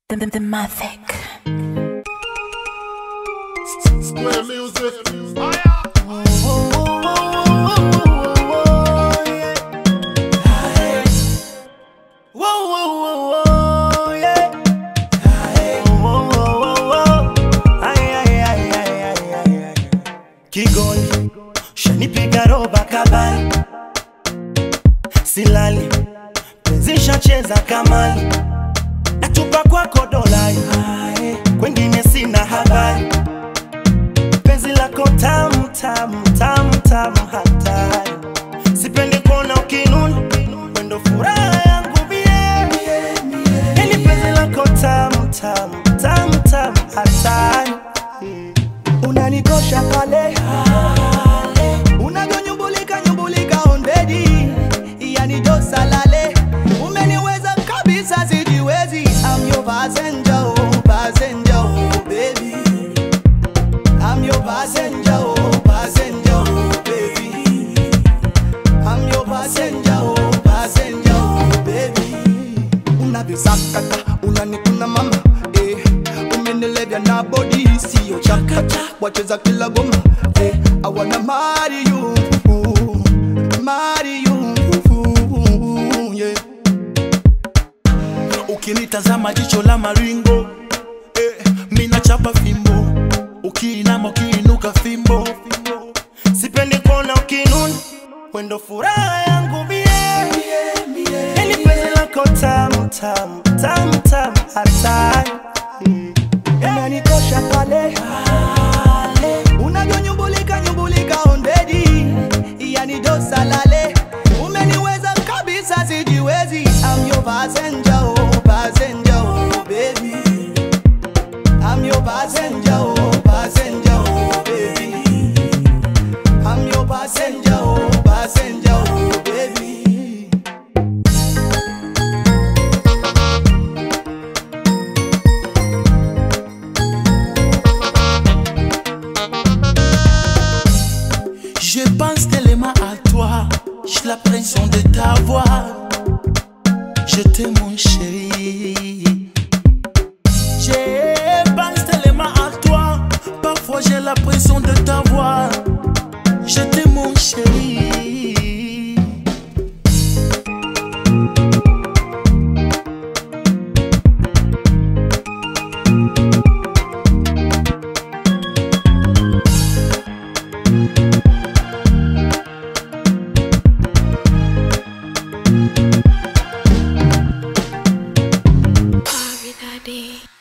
The, the, the Mavic. Square music. Kigoli shanipiga roba kabali, silali penzi shacheza kamali, natupa kwako dolai, kwengine sina habari, penzi lako tamu tamu tamu tamu hatari, sipendi kuona ukinuna, wendo furaha yangu mie, yani penzi lako tamu tamu tamu tamu hatari unanikosha pale unavyonyumbulika nyumbulika ondedi yani josalale umeniweza kabisa sijiwezi I'm your passenger, oh, passenger, oh, baby I'm your passenger, oh, passenger, oh, baby I'm your passenger, oh, passenger, oh, baby unavyosakata unanikuna mama eh, umenilevya na bodi siyo chakata wacheza kila goma eh, I wanna marry you marry you yeah. ukinitazama jicho la maringo eh, mina chapa fimbo ukiinama ukiinuka fimbo sipendi kuona ukinuna wendo furaha yangu mie yani penzi lako tamu tamu tamu tamu hatari unanikosha pale unavyonyumbulika nyumbulika ondedi yani dosalale umeniweza kabisa sijiwezi I'm your passenger, oh, passenger, oh, baby I'm your passenger, oh, passenger, oh, baby I'm your passenger, oh, passenger, oh, baby. Je pense tellement à toi, j'ai la pression de t'avoir. Je t'aime mon chéri. Je pense tellement à toi, parfois j'ai la pression de t'avoir. Je t'aime mon chéri. Every day.